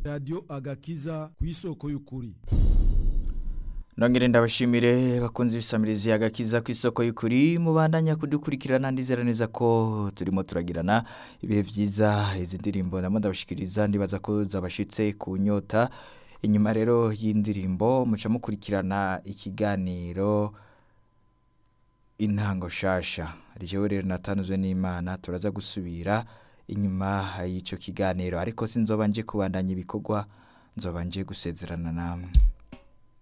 radiyo agakiza ku isoko y'ukuri Nongere ndabashimire bakunze ibisamirizi agakiza ku isoko y'ukuri mubandanya kudukurikirana ndizera neza ko turimo turagirana ibihe byiza izi ndirimbo ndamo ndabashikiriza ndibaza ko zabashitse ku nyota inyuma rero y'indirimbo muca mukurikirana ikiganiro intango shasha rijewe rero natanzwe n'Imana turaza gusubira inyuma y'ico kiganiro ariko sinzoba nje kubandanya ibikorwa nzoba nje gusezerana namwe